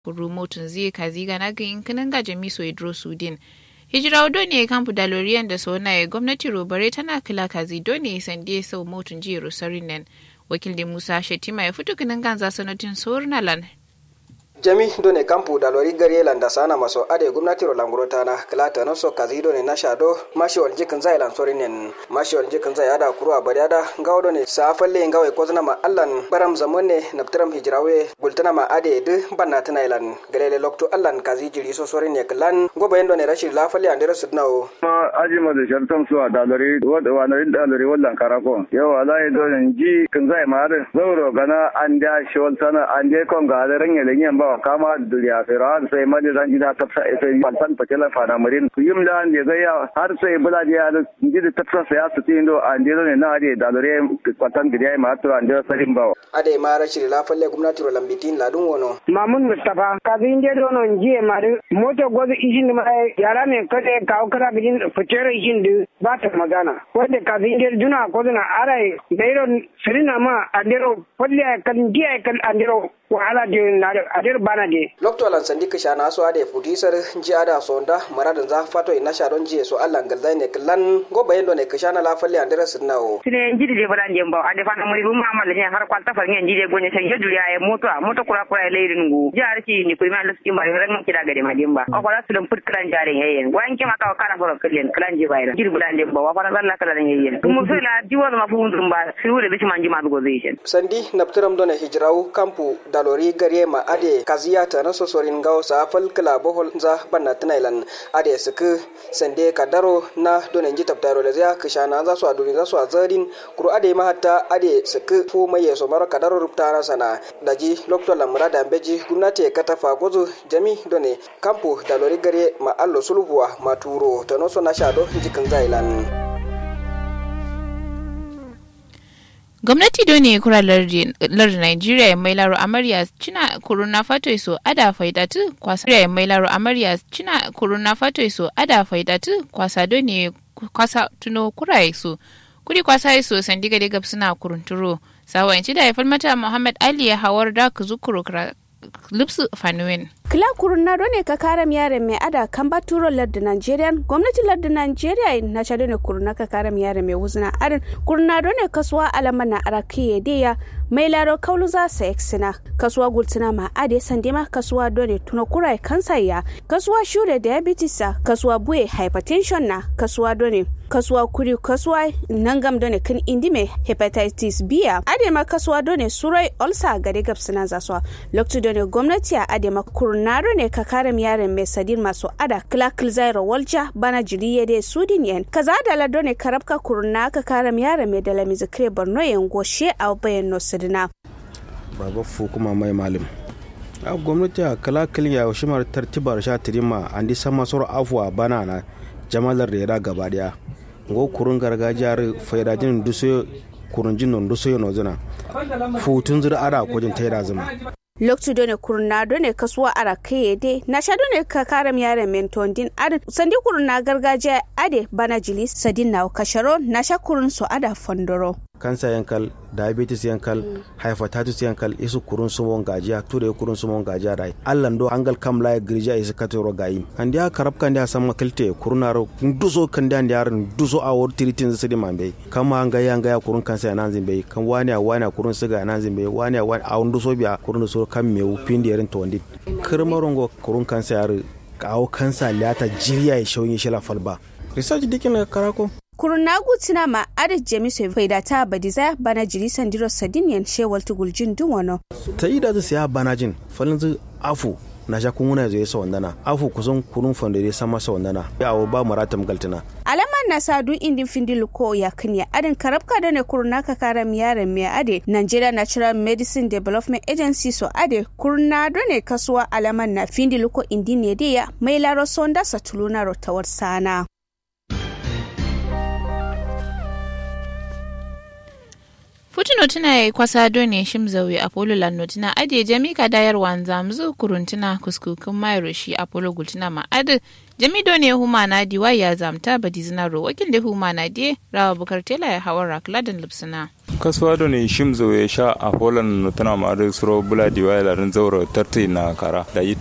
kuru motun zai kazi gana ga inkinin ga jamiso idro sudin hijira odo ne kampu daloriyan da sona ya gwamnati robare tana kila kazi dole sande sau motun jiya rosarin nan wakil da musa shetima ya fito kinin ganza sanatin sornalan jami done kampu dalori gari landa sana maso ade gumnati ro languro tana klata no so kazi done na shado mashi wal jikin zai lan sorinen mashi wal jikin zai ada kurwa bari ada ngawo done sa falle ngawe ko zana ma allan baram zamone naptram hijrawe gultana ma ade de banna tana ilan galele lokto allan kazi jiri so sorine klan gobe yendo ne rashid la falle andere sudnawo ma aji ma da shartam su dalori wada wanarin dalori wallan karako yau alai done ji kin zai ma da zauro gana an da shol sana an je kon ga da ranye lenyen ba kama duniya firan sai mali zan gida tafsa sai bantan patela fana marin kuyim da ne ga ya har sai bula da ya ji da tafsa sai su tin do an je ne na ade da dore kwatan gida ma to an je sarin ba ade ma rashid la falle gumnati ro lambitin ladun wono mamun mustafa kazin je do non jiye ma moto gozo ishin ma yara me kade kawo kara bijin fitere ishin du ba ta magana wanda kazin je duna ko duna arai dairo sirina ma andero falle kan jiye kan andero wahala de na adir bana de lokto lan sandi kisha na so ade futisar ji ada sonda maradin za fato ina sha don jiye so Allah galzai ne klan go bayan do ne kisha na la falle andere sunnawo sine njidi de badan jemba ade fana muri bu mama le har kwalta far ngen jide gonye sai yedu ya moto moto kura kura le ringu jar ki ni kurima lu ski mari ran ki daga de madimba o kala sulam put kran jare yeyen wan ki maka kala foro klen klan ji bayra jidi badan jemba wa fana Allah kala yeyen kum so la diwa ma fu hundum ba siwure bishi manji ma go zai sandi naptiram do ne hijrawu kampu dalori gare ma ade kaziya ta na sosorin gawo sa fal kala bohol za banna tunailan ade suku sande kadaro na donen ji tabtaro le za kishana za su aduni za su azarin kuru ade ma hatta ade suku fu mai yeso maro kadaro rupta na sana daji lokto lamra da beji gumnati kata fa gozo jami done kampu dalori gare ma allo sulhuwa maturo to no so na shado jikin zailan gwamnati do ne kura lardin nigeria mai laro amarya cina kuruna fato so ada faidatu kwasa mai laro amarya cina kuruna fato so ada faidatu kwasa do ne kwasa tuno kura so kuri kwasa so sandiga de gab suna kurunturo sawanci da haifar mata muhammad ali ya hawar da ku zukuru lipsu fanuwen kila kuruna ne ka kara yare mai ada kan baturo larda nigerian gwamnati larda nigeria na chado ne kuruna ka kara yare mai wuzina arin kuruna ne kasuwa alama na arakiye deya mai laro kaulu za sa eksina kasuwa gultina ma ade sandima kasuwa dole tuna kurai kansa ya kasuwa shure diabetes kasuwa buye hypertension na kasuwa dole kasuwa kuri kasuwa nangam done kan indime hepatitis b ade ma kasuwa done surai ulcer gare gabsina zaswa lokacin done gwamnati a ade ma kurnaro ne ka kare yaren mai sadin masu ada kila kilzairo walja bana jiriye de sudin yan kaza da la done karabka kurna ka kare yaren mai dala mizikre borno yan goshe a bayan no sidina baba fu kuma mai malim a gwamnati a kala kiliya shimar tartibar sha tirima an di sama soro afuwa bana na jamalar da ya gaba daya ngo kurun gargajiyar faidajin duso kurun jin duso yana zuna futun zura ara kujin taira zuma loktu done kurna done kasuwa ara kaye de na sha done ka karam yaren menton din ade sandi kurna gargajiya ade bana jili sadin na kasharo na sha kurun so ada fondoro kansa yankal diabetes yankal hepatitis yankal isu kurun sumon gajiya ture kurun sumon gajiya dai allan do angal kam la girja isu katoro gayi kan dia karab kan dia sama kilte kurunaro duso kan dia dia duso a wor tiritin sidi mambe kama anga yanga ya kurun kansa ya nanzin be kan wani wani kurun siga ya nanzin be wani wani a duso biya kurun so kan mewu pindi yarin tondi kirmarongo kurun kansa ya kawo kansa liyata jiriya ya shauyin shila falba research dikin karako kurunagu tina ma ada jemiso faida ta badiza bana jiri sandiro sadiniyan shewal tuguljin duwano ta yi da siya bana jin falin zu afu na sha kun wuna zai sa wandana afu kusan kurun fandare sama sa wandana ya awo ba maratam galtina alama na sadu indin findil ko ya kanya adin karabka da ne kuruna ka kara miyaren mai ade Nigeria Natural Medicine Development Agency so ade kuruna do ne kasuwa alaman na findil ko indin ne ya mai laro sonda satuluna rotawar sana Putin tuna ya kwasa done shim zawi Apollo lanno tuna ade jami ka dayar wanza mzu kuruntuna kuskukun mayro shi Apollo gultuna ma ade jami done huma na diwa ya zamta badizina ro wakil da huma na die rawa bukar tela ya hawar rakladan lipsina. kasuwa da ne shim zo ya sha a poland tana ma da suro bula diwa ya larin zauro tarti na kara da